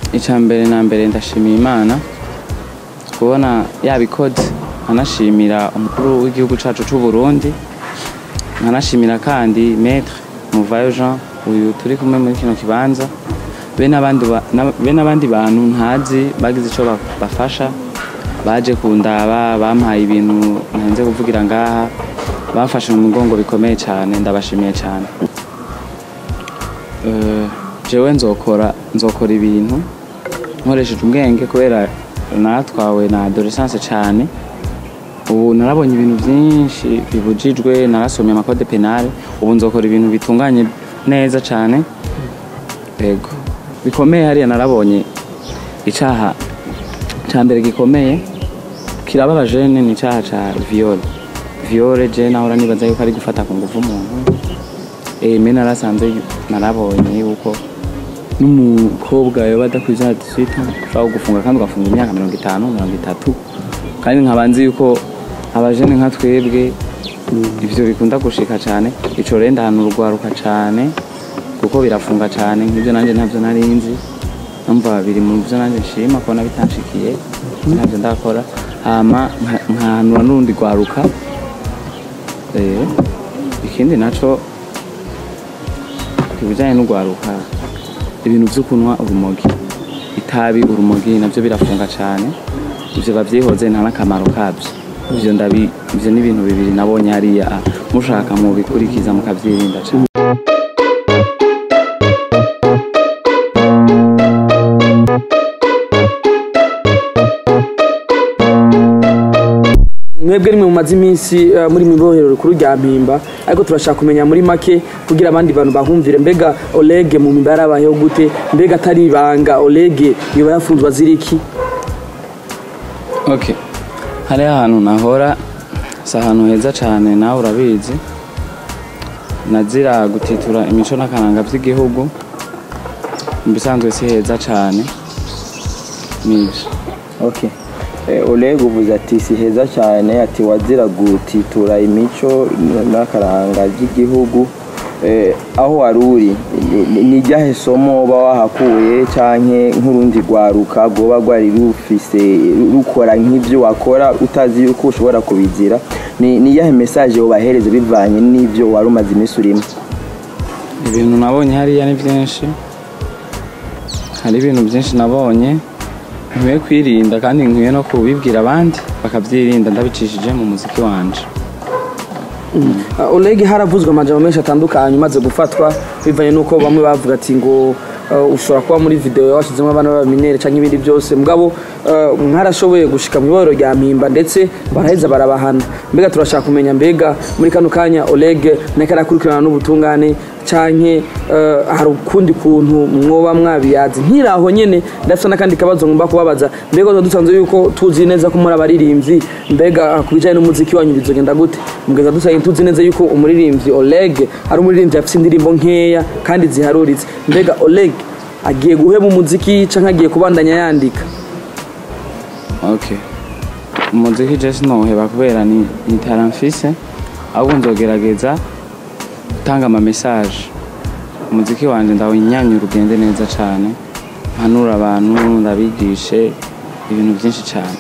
icya mbere na mbere ndashimiye imana kubona yabikoze nkanashimira umukuru w'igihugu cyacu cy'u Burundi nkanashimira kandi metre muvayo jean uyu turi kumwe muri kino kibanza be n'abandi ba- na- be n'abandi bantu ntazi bagize icyo ba- bafasha baje kundaba bampaye ibintu ntarenze kuvugira ngaha bamfashe mu mugongo bikomeye cyane ndabashimiye cyane Eh, jewe nzokora nzokora ibintu nkoresheje ubwenge kubera natwawe na adolescence cyane ubu narabonye ibintu byinshi bibujijwe narasomye amakode penale ubu nzokora ibintu bitunganye neza cyane yego bikomeye hariya narabonye icyaha cya mbere gikomeye kirababaje ni icyaha cya viole viole je nahora nibaza yuko ari gufata ku ngufu umuntu eh me narasanze narabonye yuko n'umukobwa yoba adakwiza hadisita ushobora gufunga kandi ugafunga imyaka mirongo itanu mirongo itatu kandi nkaba nzi yuko abajene nka twebwe ivyo bikunda gushika cyane ico rero ndahantu urwaruka cyane kuko birafunga cyane nk'ibyo nanjye ntabyo nari nzi numva biri mu byo nanjye nshima kubona bitanshikiye ntabyo ndakora hama nka- nkahanura n'urundi rwaruka Eh, ikindi naco ibijyanye n'urwaruka ibintu byo kunywa urumogi itabi urumogi nabyo birafunga cyane ibyo babyihoze nta n'akamaro kabyo ibyo ndabi ibyo ni ibintu bibiri nabonye hariya mushaka mubikurikiza mukabyirinda cyane mwebwe rimwe mumaze iminsi eh, muri mu ibohero rikuru rya mpimba ariko turashaka kumenya muri make kugira abandi bantu bahumvire mbega olege mu mpimba yarabayeho gute mbega atari ibanga olege yoba yafunzwe azira iki ok hariya ahantu nahora si ahantu heza cyane nawe urabizi nazira gutitura imico n'akaranga by'igihugu mu bisanzwe si heza cyane nibyo Okay. Eh, Oleg uvuze ati si heza cyane ati wazira gutitura imico n'akaranga by'igihugu eh, aho wari uri ni- ni- ni ryahe somo uba wahakuye canke nk'urundi rwaruka rwoba rwari rufise rukora nk'ivyo wakora utazi yuko ushobora kubizira ni ni iyahe message wobahereza bivanye n'ivyo wari umaze iminsi urimo ibintu nabonye hariya ni byinshi hari ibintu byinshi nabonye nkwiye kwirinda kandi nkwiye no kubibwira abandi bakabyirinda ndabicishije mu muziki wanje Uh, olege haravuzwe amajambo menshi atandukanye umaze gufatwa bivanye n'uko bamwe bavuga ati ngo uh, ushobora kuba muri video washyizemo abana b'abaminere cyangwa ibindi byose mugabo uh, mwarashoboye gushika mu iborero rya mpimba ndetse baraheza barabahana mbega turashaka kumenya mbega muri kano kanya olege nako arakurikirana n'ubutungane canke uh, hari ukundi kuntu mwoba mwabiyazi nkiraho nyene ndafite n'akandi kabazo ngomba kubabaza mbega tuba dusanzwe yuko tuzi neza ko muri abaririmbyi mbega ku bijyanye n'umuziki wanyu bizogenda gute mugeza dusanzwe tuzi neza yuko umuririmbyi Oleg ari umuririmbyi afite indirimbo nkeya kandi ziharuritse mbega Oleg agiye guheba umuziki canke agiye kubandanya yandika ok umuziki je sinoheba kubera ni, ni talent mfise ahubwo nzogerageza gutanga ama message umuziki wanje ndawunyanyura ugende neza cyane mpanura abantu ndabigishe ibintu byinshi cyane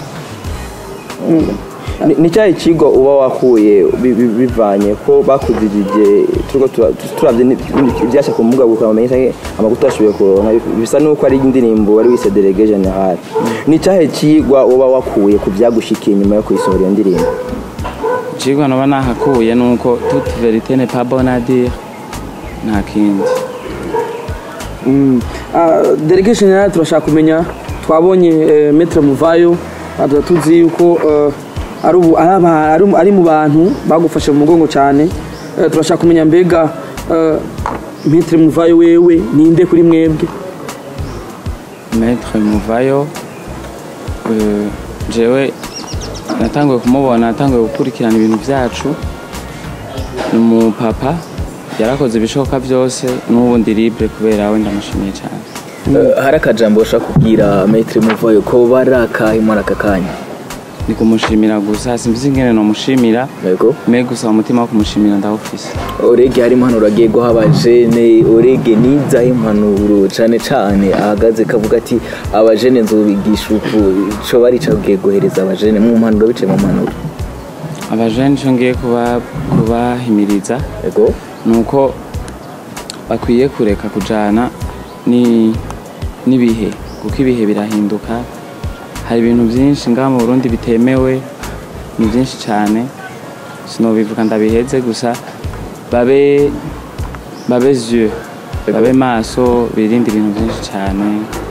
Ni- ni cyahe kigo uba wakuye bi- bi- bivanye ko bakuzijije turiko tura- turavye ni- ivyasha ku mbuga gukamenya canke amakuru utashoboye kuronka bisa nuko ari indirimbo wari wise delege general ni cyahe kigwa uba wakuye ku vyagushikiye nyuma yo kuyisohora iyo ndirimbo ikigwa naba nahakuye ni uko toute verite n'est pas bonne à dire nta kindi Mm. Ah, delegation general turashaka kumenya twabonye eh, metre muvayo tuba tuzi yuko eh, ari ubu- ari aba- ari- ari mu bantu bagufashe mu mugongo cyane Eh, turashaka kumenya mbega eh, metre muvayo wewe ninde kuri mwebwe maître muvayo euh, jewe natanguye kumubona natanguye gukurikirana ibintu byacu ni umupapa yarakoze ibishoboka byose n'ubu ndi libre kubera we ndamushimiye cyane Eh, hari akajambo ushaka kubwira Maître Muvayo ko bari akahe muri aka kanya ni kumushimira gusa simvuze ingene nomushimira yego me gusa umutima wo kumushimira ndawufise orege hari impanuro agiye guha abajene orege nizaho impanuro cane cane ahagaze kavuga ati abajene nzobigisha uku co bari cagiye guhereza abajene mu mpanuro bice mu mpanuro abajene ico ngiye kuba kubahimiriza yego nuko bakwiye kureka kujana ni n'ibihe kuko ibihe birahinduka hari ibintu byinshi ngaha mu Burundi bitemewe ni byinshi cyane sinobivuga ndabiheze gusa babe babe yeux babe maso birinde ibintu byinshi cyane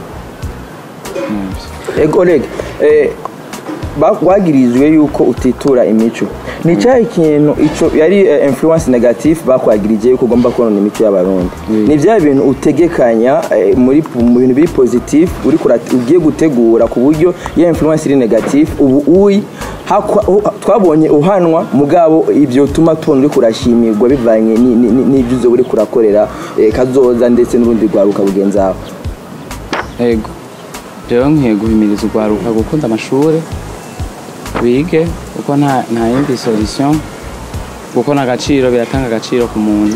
Nivyo. ego rege eh, ba- wagirijwe yuko utitura imico ni cyahe kintu ico yari eh, influence negative bakwagirije yuko ugomba konona imico y'abarundi Oui. ni bya bintu utegekanya eh, muri mu bintu biri positive uri kurat- ugiye gutegura ku buryo iyo influence iri negative ubu uri hakwa- u- twabonye uhanwa mugabo ibyo tuma tubona uri kurashimirwa bivanye ni- ni- ni- n'ibyo uzoba uri kurakorera eh, kazoza ndetse n'urundi rwaruka bugenzawe ego jewe nkwiye guhimiriza urwaruka gukunda amashuri bige kuko nta nta yindi solution kuko n'agaciro biratanga agaciro ku muntu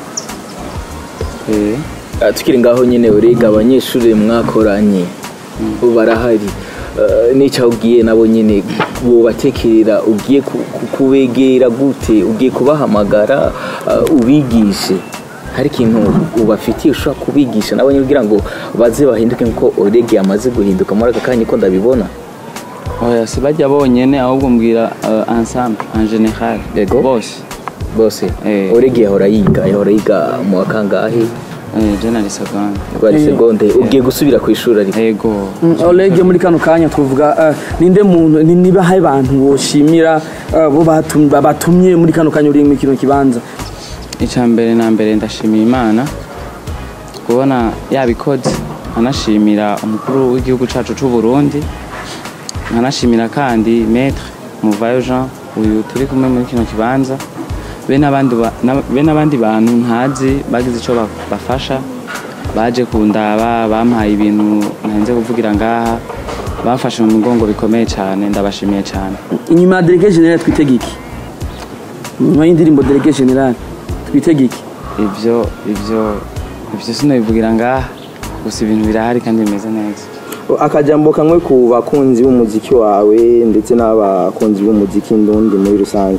Eh, Ah, tukiri ngaho nyine urega abanyeshuri mwakoranye barahari Ah, n'icyo ubwiye nabo nyine bubatekerera ugiye ku- ku- kubegera gute ugiye kubahamagara ah, ubigishe hari ikintu ubafitiye ushobora kubigisha nabo nyine kugira ngo baze bahinduke nk'uko orege yamaze guhinduka muri aka kanya ko ndabibona oya si bajya bonyene ahubwo mbwira uh, ensemble en general Yego. bose bose Eh. orege yahora yiga yahora yiga mu wa kangahe eh, je nari seconde rwari Eh. segonde ugiye gusubira ku ishuri ariko ego Oleg muri kano kanya twavuga eh, ninde muntu ni- niba hari abantu boshimira eh, bo batum- batumye muri kano kanya uri mu kino kibanza icya mbere na mbere ndashimira imana kubona yabikoze anashimira umukuru w'igihugu cyacu cy'u Burundi nkanashimira kandi maître muvayo jean uyu turi kumwe muri kino kibanza be n'abandi ba- na- be n'abandi bantu ntazi bagize icyo ba- bafasha baje kundaba bampaye ibintu ntarinze kuvugira ngaha bafashe mu mugongo bikomeye cyane ndabashimiye cyane inyuma ya delege general twitega iki inyuma y'indirimbo delege general twitega iki ibyo ibyo ibyo sinabivugira ngaha gusa ibintu birahari kandi bimeze neza akajambo kamwe ku bakunzi b'umuziki wawe ndetse n'abakunzi b'umuziki ndundi muri rusange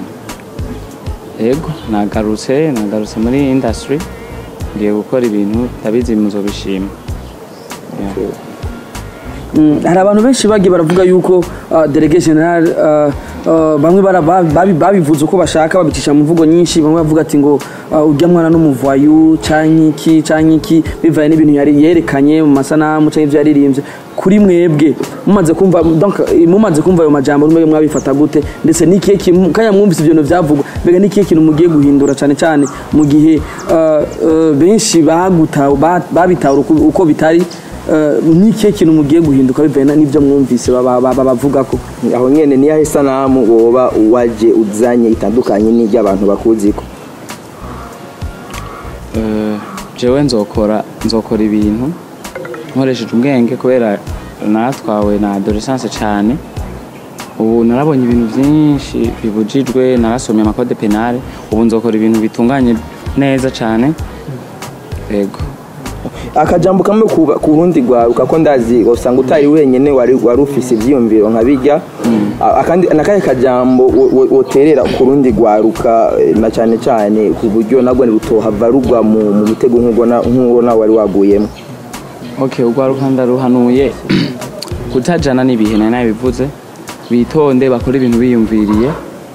yego nagarutse nagarutse muri industry ngiye gukora ibintu ndabizi muzobishima Yeah. Mm, hari abantu benshi bagiye baravuga yuko uh, delege general uh, uh, bamwe bara- ba- babi- babivuze uko bashaka babicisha mu mvugo nyinshi bamwe bavuga ati ngo uh, ujya mwana n'umuvayu canke iki canke iki bivanye n'ibintu yari yerekanye mu masanamu canke ivyo yaririmbye kuri mwebwe mumaze kumva donc eh, mumaze kumva ayo majambo mwebwe mwabifata gute ndetse n'ikihe kintu kanya mwumvise ivyo bintu vyavugwa mbega n'ikihe kintu mugiye guhindura cane cane mu gihe uh, uh, benshi bagutawe ba- babitahura uko- uko bitari Eh, n'ikihe kintu mugiye guhinduka bivanye na- n'ibyo mwumvise baba- baba bavuga ko aho nyene niyaho isanamu woba waje uzanye itandukanye n'iry'abantu bakuziko Eh, jewe nzokora nzokora ibintu nkoresheje ubwenge kubera natwawe na adolescence cyane ubu narabonye ibintu byinshi bibujijwe narasomye amakode penale ubu nzokora ibintu bitunganye neza cyane yego akajambo kamwe ku ku rundi rwaruka ko ndazi usanga utari wenyene wari wari ufise ivyiyumviro nka bijya akandi nakahe kajambo wo- wo- woterera ku rundi rwaruka eh, na cyane cyane ku buryo nabwo rutohava rugwa mu mu mutego nk'ubwo na- nk'uwo nawe wari waguyemo ok urwaruka ndaruhanuye kutajana n'ibihe nari nabivuze bitonde bakore ibintu biyumviriye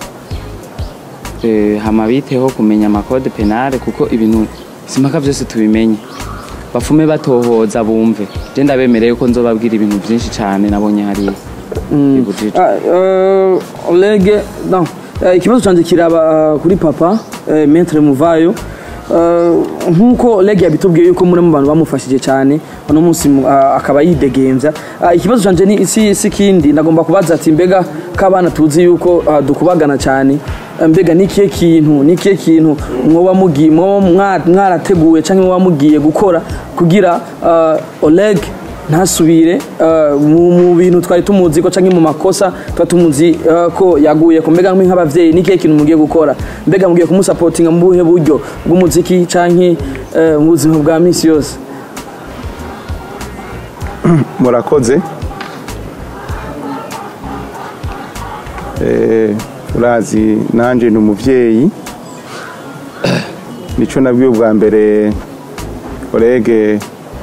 Eh, hama biteho kumenya amakode penale kuko ibintu simpaka byose tubimenye bafume batohoza bumve je ndabemereye ko nzobabwira ibintu byinshi cyane nabonye hariya bibujijwe Ah, eh, Oleg non eh, ikibazo cyanjye kiraba ah, kuri papa eh, Maître Muvayo Eh, nk'uko Oleg yabitubwiye yuko muri mu bantu bamufashije cyane uno munsi mu- ah, akaba yidegemvya Ah, ikibazo cyanjye ni isi isi kindi ndagomba kubaza ati mbega k'abana tuzi yuko ah, dukubagana cyane Eh, mbega nikihe kintu nikihe kintu mwoba mugiye mwoba mwa- mwarateguye cyangwa mwoba mugiye gukora kugira ah, Oleg ntasubire eh, mu mu bintu twari tumuzi ko canke mu makosa tuba tumuzi eh, ko yaguye ko mbega nk'abavyeyi ni kihe kintu mugiye gukora mbega mugiye kumusapotinga mu buhe buryo bw'umuziki canke eh, mu buzima bwa misi yose murakoze Eh, urazi nanje ni umuvyeyi nico nabwiye ubwa mbere orege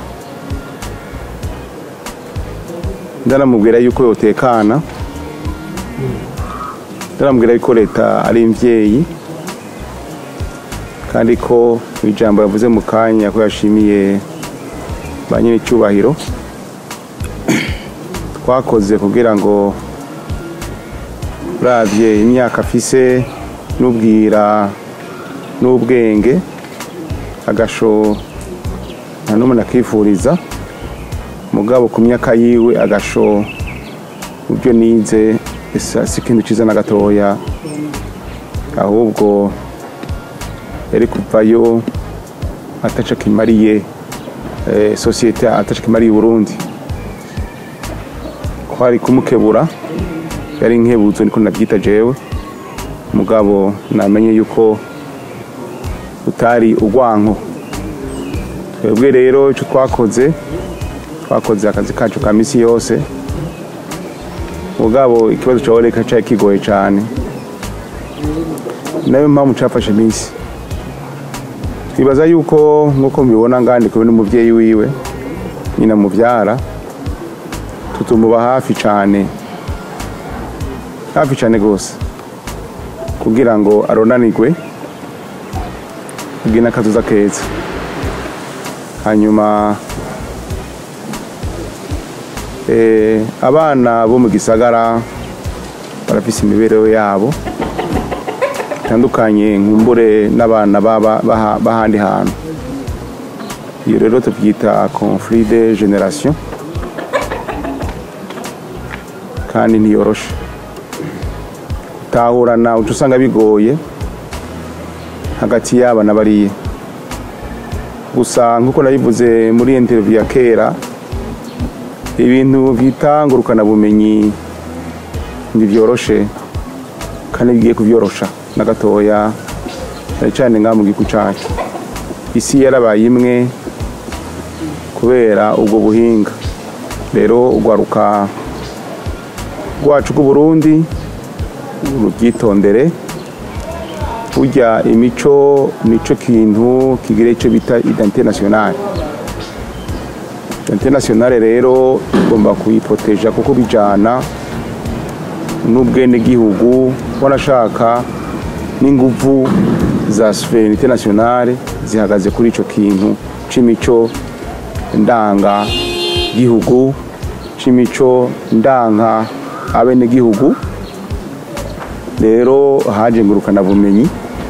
ndaramubwira yuko yotekana ndaramubwira yuko leta ari imvyeyi kandi ko ijambo yavuze mu kanya ko yashimiye ba nyir'icyubahiro twakoze kugira ngo uravye imyaka afise n'ubwira n'ubwenge agasho nta n'umwe nakifuriza mugabo ku myaka yiwe agasho mu byo nize esa si ikintu ciza na gatoya ahubwo yari kuvayo ataco kimariye eh, sosiyete ataco kimariye Burundi kwari kumukebura yari nkebuzo niko nabyita jewe mugabo namenye yuko utari urwanko twebwe rero icyo twakoze twakoze akazi kacu ka misi yose mugabo ikibazo cya oreka cyari kigoye cyane nayo mpamvu cyafashe iminsi twibaza yuko nk'uko mubibona ngandi kumwe n'umubyeyi wiwe nyina mubyara tutumuba hafi cyane hafi cyane rwose kugira ngo aronanirwe kubwira n'akazuza keza hanyuma eh, abana bo mu gisagara barafise imibereho yabo itandukanye nkumbure n'abana baba baha- b'ahandi hantu iyo rero tubyita conflit de generation kandi ntiyoroshe gutahurana uca usanga bigoye hagati y'aba na bariya gusa nk'uko nabivuze muri interview ya kera ibintu byita ngurukanabumenyi ntibyoroshe kandi bigiye kubyorosha na gatoya cyane cyane ngaha mu gihugu cyacu isi yarabaye imwe kubera ubwo buhinga rero urwaruka rwacu rw'uburundi rubyitondere burya imico nico kintu kigira icyo bita identite nationale identite nationale rero tugomba kuyiproteja kuko bijana n'ubwenegihugu wanashaka n'inguvu za souveraineté nationale zihagaze kuri ico kintu c'imico ndanga gihugu c'imico ndanga abenegihugu rero haje ngurukana bumenyi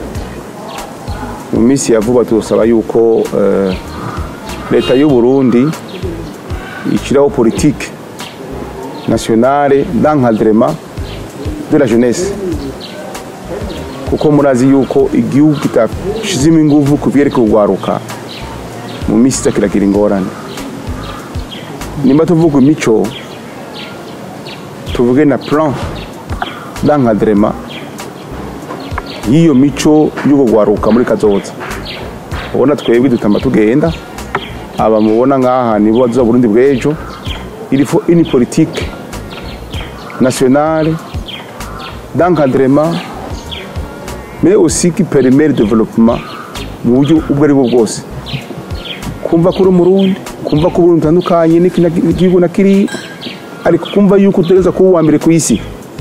mu minsi ya vuba turasaba yuko eh, leta y'u Burundi ishyiraho politike nationale d'encadrement de la jeunesse kuko murazi yuko igihugu kitashizemo inguvu ku byerekeye urwaruka mu minsi iza kiragira ingorane nimba tuvuga imico tuvuge na plan d'encadrement y'iyo mico y'ubwo rwaruka muri kazoza ubona twebwe dutamba tugenda aba mubona ngaha nibo bazoza Burundi bw'ejo il faut une politique nationale d'encadrement mais aussi qui permet le développement mu buryo ubwo ari bwo bwose kumva ko uri umurundi kumva ko uburundi utandukanye n'iki na- n'igihugu na kiriya ariko kumva yuko utegereza kuba uwa mbere ku isi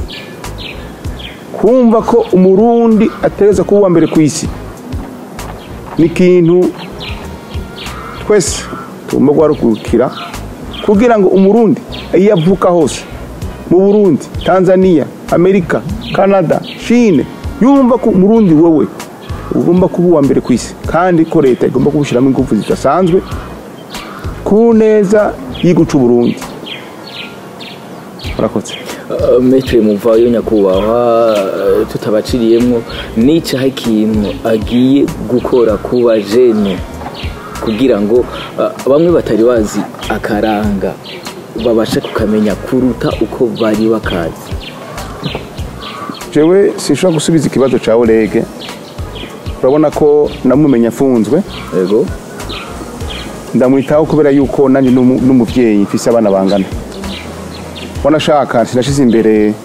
kumva ko umurundi ategereza kuba uwa mbere ku isi ni ikintu twese tugomba guharukukira kugira ngo umurundi iyo avuka hose mu burundi tanzania amerika canada chine yumva ko umurundi wowe ugomba kuba uwa mbere ku isi kandi ko leta igomba kubushyiramo ingufu zidasanzwe ku neza y'iguca uburundi murakoze Uh, metre muvayo nyakubahwa uh, tutabaciriyemwo nicaho ikintu agiye gukora ku bajene kugira ngo uh, bamwe batari bazi akaranga babashe kukamenya kuruta uko bari bakazi jewe sinshobora gusubiza ikibazo cya orege urabona ko namumenya afunzwe yego ndamwitaho kubera yuko nanjye n'umu- n'umubyeyi mfise abana bangana wanashaka sinashize imbere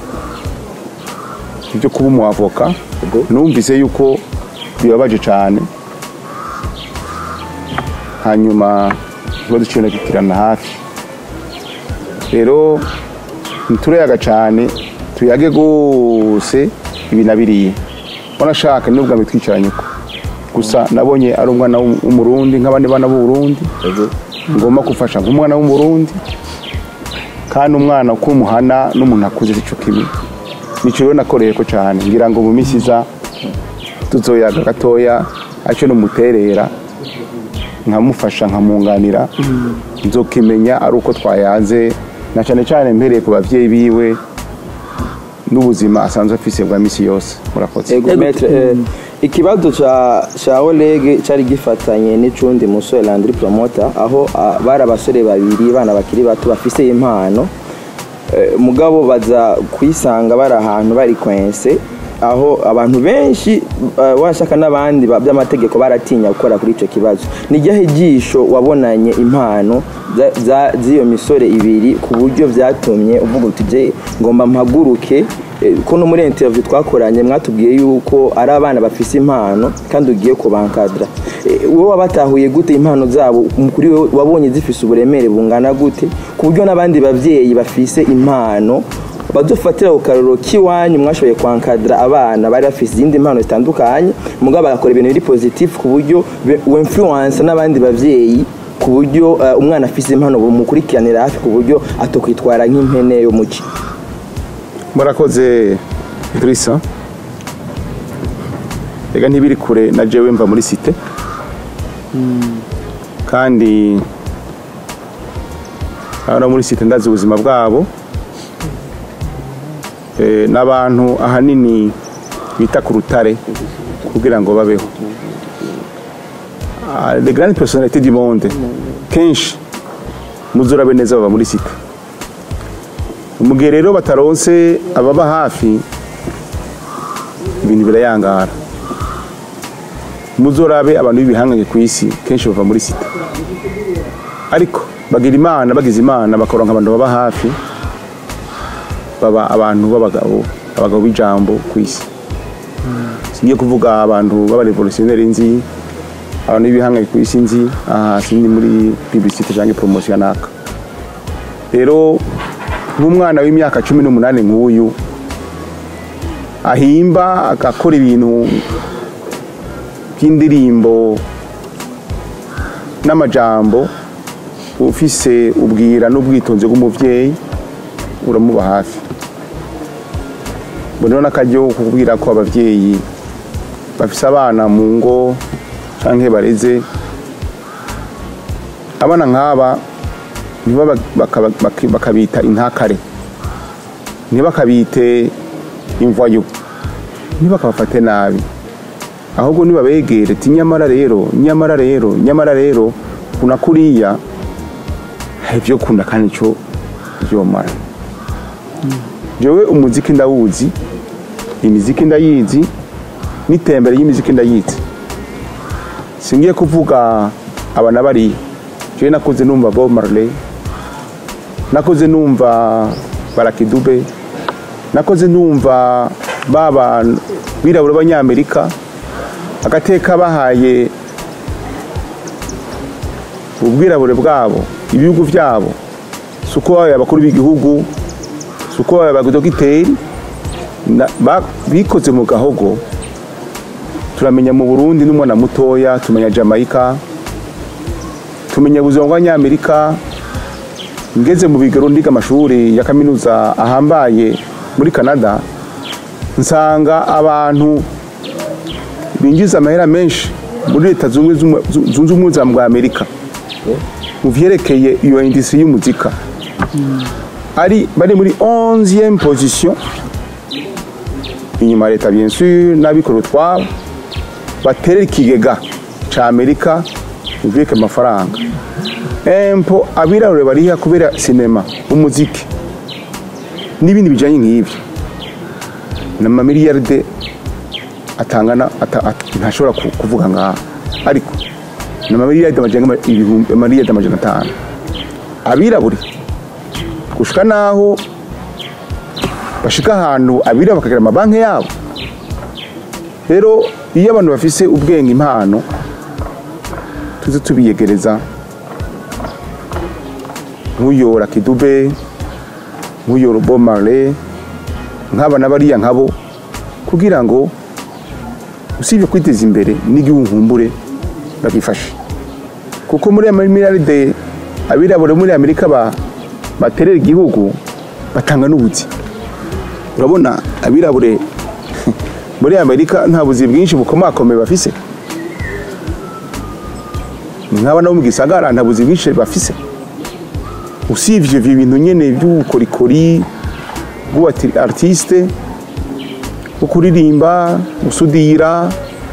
ibyo kuba umuavoka Yego. numvise yuko bibabaje cyane hanyuma ikibazo cyiwe nagikirana hafi rero ntitureyaga cyane tuyage rwose ibi na biriya wanashaka ni ubwa twicaranye uko gusa nabonye ari umwana w'um- w'umurundi nk'abandi bana b'uburundi yego ngomba gufasha nk'umwana w'umurundi kandi umwana uko umuhana n'umuntu akuze sico kimwe nico rero nakoreye ko cyane ngira ngo mu minsi iza tuzoyaga gatoya aco numuterera nkamufasha nkamunganira nzokimenya ari uko twayaze na cyane cyane mpereye ku bavyeyi biwe n'ubuzima asanzwe afise bwa misi yose murakoze Ego maître eh, ikibazo ca ca Oleg cari gifatanye n'icundi musore Landry Promoter aho ah, bari abasore babiri bana bakiri bato bafise impano Eh, mugabo baza kwisanga bari ahantu bari kwense aho abantu benshi eh, washaka n'abandi ba- by'amategeko baratinya gukora kuri ico kibazo ni ryahe jisho wabonanye impano za- za- z'iyo misore ibiri ku buryo vyatumye uvuga uti je ngomba mpaguruke eh, ko no muri interview twakoranye mwatubwiye yuko ari abana bafise impano kandi ugiye kubankadra Eh, wowe wabatahuye gute impano zabo mu- kuri wowe wabonye zifise uburemere bungana gute ku buryo n'abandi bavyeyi bafise impano badufatira ku karoro k'iwanyu mwashoboye kwankadira abana bari bafise izindi mpano zitandukanye mugabo bagakora ibintu biri positif ku buryo be- winfluence n'abandi bavyeyi ku buryo eh, umwana afise impano bumukurikiranira hafi ku buryo atokwitwara nk'impene yo muci murakoze Idrissa rega ntibiri kure na jewe mva muri site kandi abana muri site ndazi ubuzima bwabo Eh, n'abantu ahanini bita ku rutare kugira ngo babeho Ah, les grandes personnalités du monde kenshi muzurabe neza baba muri site mu gihe rero bataronse ababa hafi ibintu birayangara muzorabe abantu b'ibihangange ku isi kenshi bava muri sita ariko bagira imana bagize imana bakaronka abantu baba hafi baba abantu b'abagabo abagabo b'ijambo ku isi singiye kuvuga abantu b'abarevolutionneri nzi abantu b'ibihangange ku isi nzi aha sindi muri publicité cyangwa promotion naka rero nk'umwana w'imyaka cumi n'umunani nk'uyu ahimba agakora ibintu by'indirimbo n'amajambo ufise ubwira n'ubwitonzi bw'umubyeyi uramuba hafi mbona n'akaryo ko kubwira ko ababyeyi bafise abana mu ngo cyangwa bareze abana nk'aba nibo baka- baka- bakabita intakare ntibakabite imvayo ntibakabafate nabi ahubwo nibabegere ati nyamara rero nyamara rero nyamara rero kuna kuriya hari ibyo kunda kandi cyo byomara jewe umuziki ndawuzi imiziki ndayizi n'itembere y'imiziki ndayizi singiye kuvuga aba na bariya jewe nakuze numva Bob Marley nakoze numva barakidube nakoze numva baba birabura b'abanyamerika agateka bahaye ubwirabure bwabo ibihugu byabo si uko babaye abakuru b'igihugu si uko babaye abadogiteri na- ba- bikoze mu gahogo turamenya mu burundi n'umwana mutoya tumenya jamaica tumenya ubuzima bw'abanyamerika ngeze mu bigero ndiga amashuri ya kaminuza ahambaye muri canada nsanga abantu binjiza amahera menshi muri leta zunze ubumwe- zu- zunze ubumwe za bwa amerika mu vyerekeye iyo industrie y'umuzika ari bari muri 11e position inyuma ya leta bien sûr n'abikora utwabo baterera ikigega ca amerika bivike amafaranga empo abirabure bariha kubera sinema umuziki n'ibindi bijanye nk'ivyo n'amamiliyaride atangana ata- at- ntashobora ku- kuvuga ngaha ariko n'amamiliyaride amajana ibihumbi amamiliyaride amajana atanu abirabure gushika naho bashika ahantu abirabura bakagira amabanki yabo rero iyo abantu bafise ubwenge impano tuze tubiyegereza nk'uyo Rakidube nk'uyo Robo Marley nk'aba n'abariya nkabo kugira ngo usibye kwiteza imbere n'igihugu nkumbure bagifashe kuko muri miliyaride abirabura muri amerika ba- baterera igihugu batanga n'ubuzi urabona abirabure muri amerika nta buzi bwinshi bukomakomeye bafise nk'aba nabo mu gisagara nta buzi bwinshi bafise usibye ibyo bintu nyine by'ubukorikori bw'ubu artiste bwo kuririmba gusudira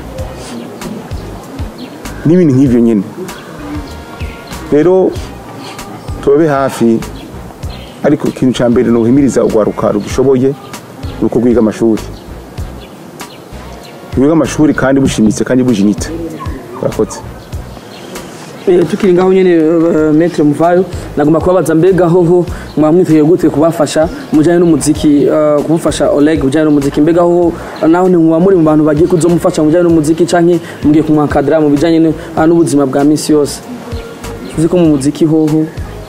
n'ibintu nk'ibyo nyine rero tubabe hafi ariko ikintu cya mbere ni uguhimiriza urwaruka rubishoboye ni uko rwiga amashuri rwiga amashuri kandi bushimitse kandi bujinitse urakoze Eh, tukiri ngaho nyene uh, metre muvayo nagomba kubabaza mbega hoho mwamwiteguye gute kubafasha mujanye n'umuziki uh, kumufasha Oleg mujanye n'umuziki mbega hoho uh, naho ni muba muri mu bantu bagiye kuzomufasha mujanye n'umuziki canke mugiye kumwankadira mu bijanye n- uh, n'ubuzima bwa misi yose uzi ko mu muziki hoho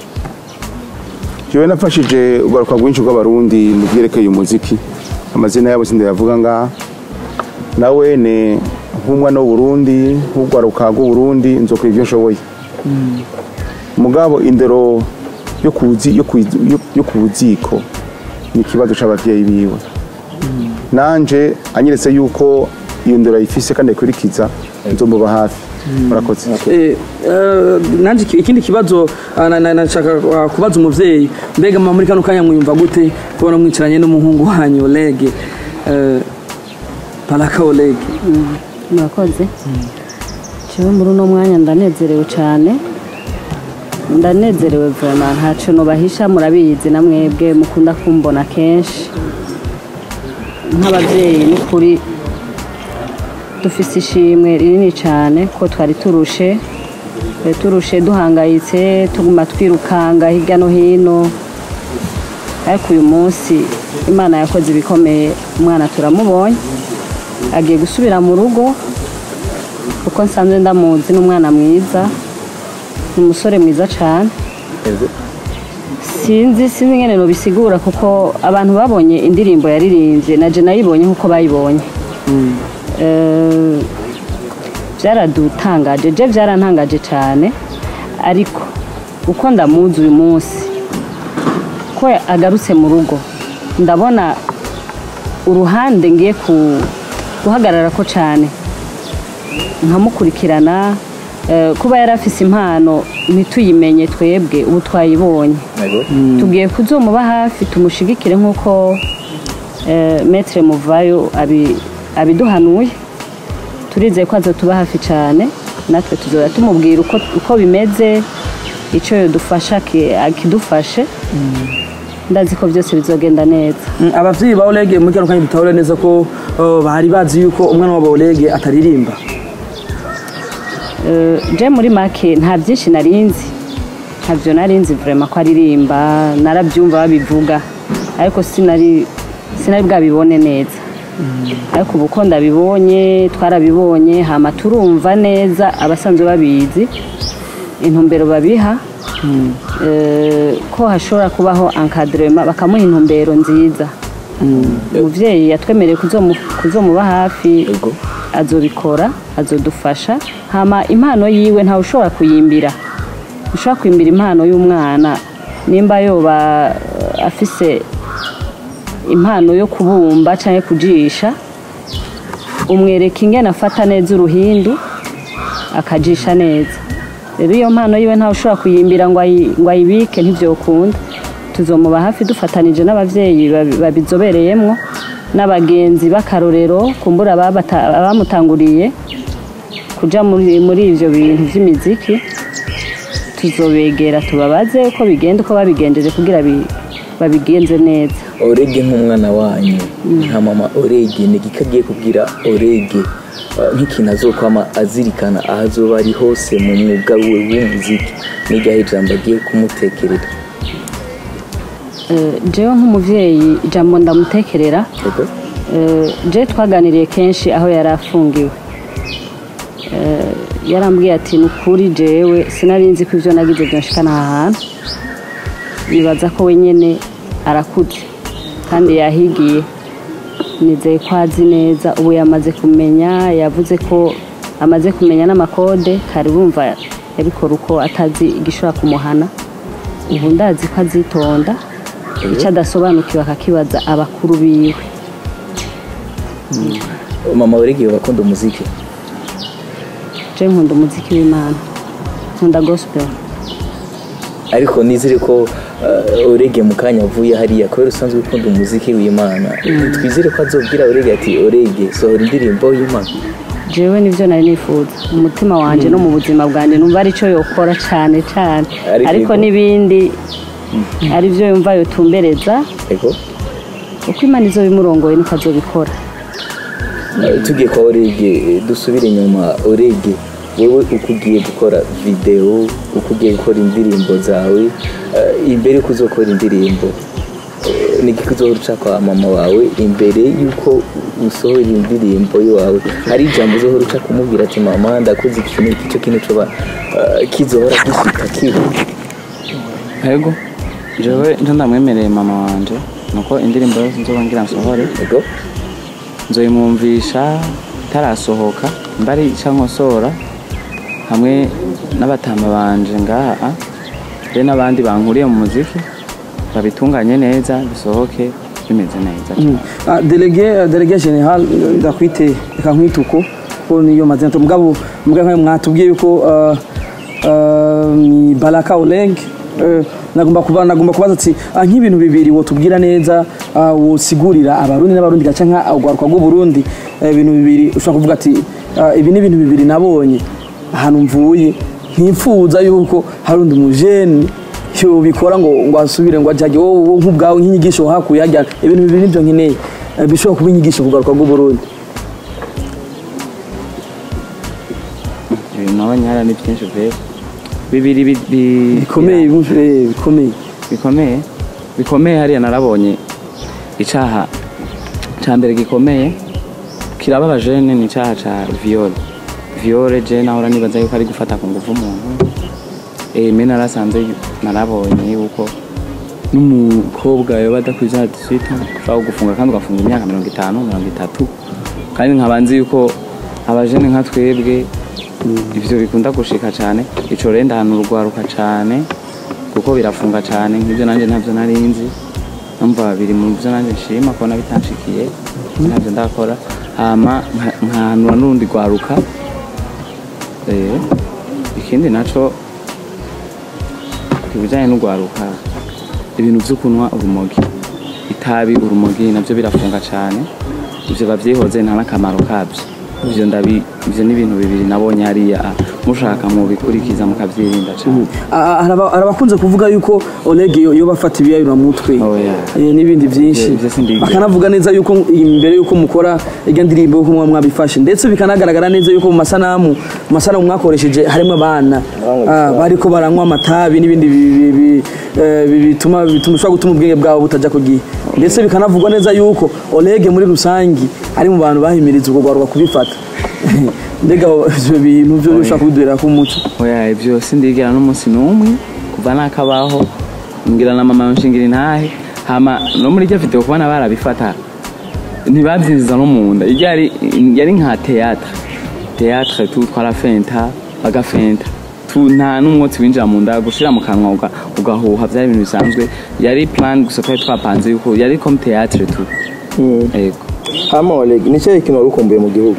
jewe nafashije urwaruka rwinshi rw'abarundi mu byerekeye umuziki amazina yabo sindayavuga ngaha nawe ni nk'umwana w'uburundi nk'urwaruka rw'uburundi nzokora ibyo nshoboye mugabo indero yo ku buzi- yo ku- yo- yo ku buziko ni ikibazo c'abavyeyi biwe nanje anyeretse yuko iyo ndero ayifise kandi ayikurikiza nzomuba hafi murakoze Eh, eh, nanje iki- ikindi kibazo ah, na- na- nashaka ah, kubaza umuvyeyi mbega mama muri kano kanya mwiyumva gute kubona mwicaranye n'umuhungu wanyu Oleg eh, Baraka Oleg murakoze jewe muri uno mwanya ndanezerewe cyane ndanezerewe vema ntaco nobahisha murabizi na mwebwe mukunda kumbona kenshi nk'abavyeyi n'ukuri dufise ishimwe rinini cyane ko twari turushe twari turushe duhangayitse tuguma twirukanga hirya no hino ariko uyu munsi imana yakoze ibikomeye umwana turamubonye agiye gusubira mu rugo kuko nsanzwe ndamuzi n'umwana mwiza ni umusore mwiza cyane sinzi sinzi ingene nobisigura kuko abantu babonye indirimbo yaririmbye na je nayibonye nk'uko bayibonye Eh, byaradutangaje je byarantangaje cyane ariko uko ndamuzi uyu munsi ko agarutse mu rugo ndabona uruhande ngiye ku- guhagarara ko cyane nkamukurikirana eh, kuba yari afise impano ntituyimenye twebwe ubu twayibonye tugiye kuzomuba hafi tumushigikire nk'uko eh, metre muvayo abi- abiduhanuye turizeye ko azotuba hafi cyane natwe tuzora tumubwira uko, uko bimeze icyo yodufasha ki- akidufashe ndazi ko byose bizogenda neza Mm, abavyeyi ba Oleg muri kano kanya dutahure neza ko uh, bari bazi yuko umwana wabo Oleg ataririmba Eh, je muri make nta byinshi narinzi ntabyo narinzi vraiment ko aririmba narabyumva babivuga ariko sinari sinari bwabibone neza ariko ubu ko ndabibonye twarabibonye hama turumva neza abasanzwe babizi intumbero babiha eh, ko hashobora kubaho encadrement bakamuha intumbero nziza umuvyeyi yatwemereye kuzomu- kuzomuba hafi azobikora azodufasha hama impano yiwe ntawe ushobora kuyimbira ushobora kwimbira impano y'umwana nimba yoba eh, afise impano yo kubumba cyangwa kujisha umwereka ingene afata neza uruhindu akajisha neza rero iyo mpano yiwe ntawe ushobora kuyimbira ngo ayi- ngo ayibike ntibyokunda tuzomuba hafi dufatanije n'abavyeyi babi- babizobereyemwo n'abagenzi b'akarorero kumbura ababata- abamutanguriye kuja muri muri ivyo bintu vy'imiziki tuzobegera tubabaze uko bigenda uko babigenjeje kugira bi- babigenze neza orege nk'umwana wanyu nka mama orege ni igiki agiye kubwira orege eh, nk'ikintu azokwama azirikana aho azoba ari hose mu mwuga we w'umuziki n'iryaho ijambo agiye kumutekerera Eh, jewe nk'umuvyeyi ijambo ndamutekerera Yego? Eh, je twaganiriye kenshi aho yari afungiwe Eh, yarambwiye ati ni ukuri jewe sinari nzi ko ibyo nagize byanshikana aha hantu nibaza ko wenyine arakuze kandi yahigiye nizeye ko azi neza ubu yamaze kumenya yavuze ko amaze kumenya n'amakode kari bumva yabikora uko atazi igishobora kumuhana ubu ndazi ko azitonda icyo adasobanukiwe akakibaza abakuru biwe mama orege bakunda umuziki je nkunda umuziki w'imana nkunda gospel ariko nizere ko eh, orege mu kanya avuye hariya kubera usanzwe ukunda umuziki w'imana twizere ko azobwira orege ati orege sohora indirimbo y'imana jewe nivyo nari nifuza mu mutima wanje no mu buzima bwanjye numva arico yokora cane cane Ariko ariko yego. n'ibindi ari byo yumva yotumbereza ego uko imana izo bimurongoye niko azobikora Eh, tugiye kwa orege eh, dusubire inyuma orege wowe uko ugiye gukora videwo uko ugiye gukora indirimbo zawe eh, imbere yuko uzokora indirimbo eh, ni iki uzohora uca kwa mama wawe imbere yuko usohora indirimbo iwawe hari ijambo uzohora uca kumubwira ati mama ndakoze iki n'iki cyo kintu coba eh, kizohora gishika kiba yego jewe nje ndamwemereye mama wanje nuko indirimbo yose nzoba ngira nsohore ego nzoyimwumvisha itarasohoka mbari ica nkosora hamwe n'abatama banje ngaha be n'abandi bankuriye mu muziki babitunganye neza bisohoke bimeze neza Ah, delege delege general ndakwite reka nkwite uko ko niyo mazina to mugabo mugabo nkayo mwatubwiye yuko ah, ah, ni Baraka Oleg eh, nagomba kuba nagomba kubaza ati ah, nk'ibintu bibiri wotubwira neza ah, wosigurira abarundi n'abarundi gaca nka ugwaruka rw'u Burundi eh, ibintu bibiri ushobora kuvuga ati ah, ibi ni ibintu bibiri nabonye ahantu mvuye ntifuza yuko hari undi mujeni cyo bikora ngo ngo asubire ngo ajye wowe nk'ubwawe nk'inyigisho hakuye hajya ibintu bibiri nibyo nkeneye Eh, bishobora kuba inyigisho kugaruka rw'u Burundi ibintu nabonye hariya ni byinshi pe bibiri bi- bi- bikomeye eh, bikomeye bikomeye bikomeye hariya narabonye icaha ca mbere gikomeye kirababaje ni ni icaha ca viole viole je nahora nibaza yuko ari gufata ku nguvu umuntu eh me narasanze yu- narabonye yuko n'umukobwa yoba adakwiza hadisita ushobora gufunga kandi ugafunga imyaka mirongo itanu mirongo itatu kandi nkaba nzi yuko abajene nka twebwe ivyo bikunda gushika cane ico rero ndahantu urwaruka cane kuko birafunga cane nk'ibyo nanjye ntabyo nari nzi numva biri mu byo nanjye nshima kubona bitanshikiye ntabyo ndakora hama nka- nkahanura n'urundi rwaruka Eh, ikindi naco ibijyanye n'urwaruka ibintu byo kunywa urumogi itabi urumogi nabyo birafunga cyane ibyo babyihoze nta n'akamaro kabyo ibyo ndabi ibyo ni ibintu bibiri nabonye hariya mushaka mubikurikiza mukabyirinda cyane Ah, hari aba- hari abakunze kuvuga yuko Oleg yo yo bafata ibiyayura mutwe Oh, yeah. eh, n'ibindi byinshi Ibyo- ibyo sindiga. bakanavuga neza yuko imbere yuko mukora irya ndirimbo yuko muba mwabifashe ndetse bikanagaragara neza yuko mu masanamu mu masanamu mwakoresheje harimo abana ah, bariko baranywa amatabi n'ibindi bi- bi- bi- eh, bi- bituma bituma ushobora gutuma ubwenge bwabo butajya ku gihe ndetse bikanavugwa neza yuko Oleg muri rusangi ari mu bantu bahimiriza ubwo rwaruka kubifata mbega ibyo bintu byo bishobora kubiduherera ku muco oya ibyo sindigera n'umunsi n'umwe kuva nakabaho mbwira na mama nshingira intahe hama no muri iryo video kubona barabifata ntibabyinjiza no mu nda iryo yari yari nka théâtre théâtre tu twarafenta bagafenta tu nta n'umwotsi winjira mu nda gushira mu kanwa uga- ugahuha byari ibintu bisanzwe yari plan gusa twari twapanze yuko yari comme théâtre tu ego hama Oleg ni cyahe kintu wari ukumbuye mu gihugu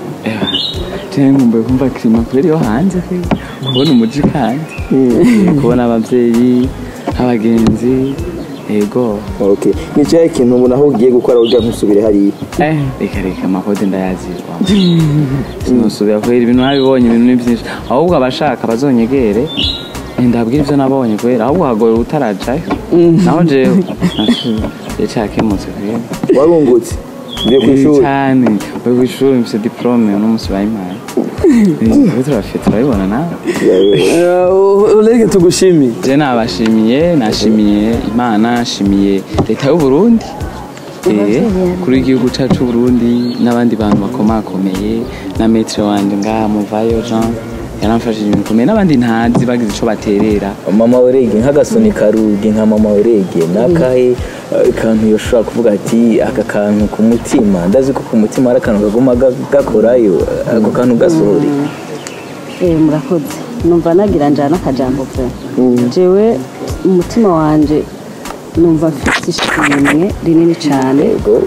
cyane nkumbuye kumva kirima kubera iyo hanze pe. kubona umuji kandi kubona ababyeyi abagenzi ego okay ni cyahe kintu ubona aho ugiye gukora ujya ntusubire hariya eh reka reka amakode ndayazirwa sinusubira kubera ibintu nabibonye ibintu ni byinshi ahubwo abashaka bazonyegere ndabwira ibyo nabonye kubera ahubwo hagora utarajayo naho jewe nashuye cyakemutse kubera warungutse mbiye ku ishuri cyane we ku ishuri mfite diplome uno munsi bayimpaye ubu turafite turabibona nawe Eh, Oleg tugushimiye je nabashimiye nashimiye imana nashimiye leta y'u Burundi eh kuri igihugu cyacu cy'u Burundi n'abandi bantu bakomakomeye na maître wanje ngaha muvayo Jean yaramfashije ibintu bikomeye n'abandi ntazi bagize ico baterera mama orege nk'agasoni karugi nka mama orege nakahe eh, kantu yoshobora kuvuga ati aka kantu ku mutima ndazi ko ku mutima hari akantu kaguma ga- gakorayo eh, ako kantu gasohore Eh, murakoze numva nagira njana akajambo pe jewe umutima wanje numva mfite ishimwe rinini cyane yego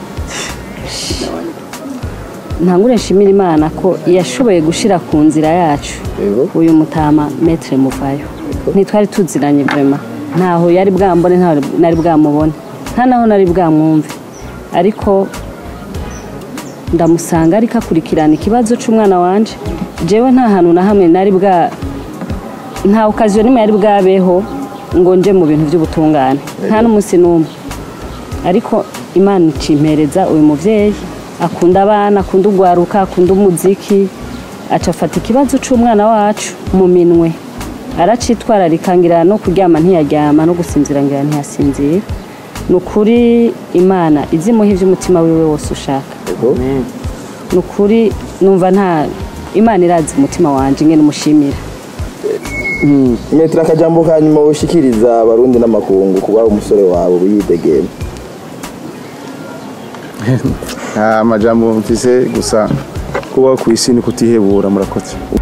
ntangure nshimira imana ko yashoboye gushira ku nzira yacu Yego. uyu mutama metre muvayo ntitwari tuziranye vrema ntaho yari bwambone ntaho nari bwamubone nta naho nari bwamwumve ariko ndamusanga ariko akurikirana ikibazo cy'umwana wanje jewe nta hantu na hamwe nari bwa nta okaziyo nimwe yari bwabeho ngo nje mu bintu by'ubutungane nta n'umunsi n'umwe ariko imana icimpereza uyu muvyeyi akunda abana akunda ugwaruka akunda umuziki aca afata ikibazo c'umwana wacu mu minwe aracitwararika ngira no kuryama ntiyaryama no gusinzira ngira ntiyasinzira ni ukuri imana izimuha ivy'umutima wiwe wose ushaka ni ukuri numva nta imana irazi umutima wanje ngene umushimira metero akajambo ka nyuma ushikiriza abarundi n'amakungu kuba umusore wawe uyidegema nta majambo mfise gusa kuba ku isi ni kutihebura murakoze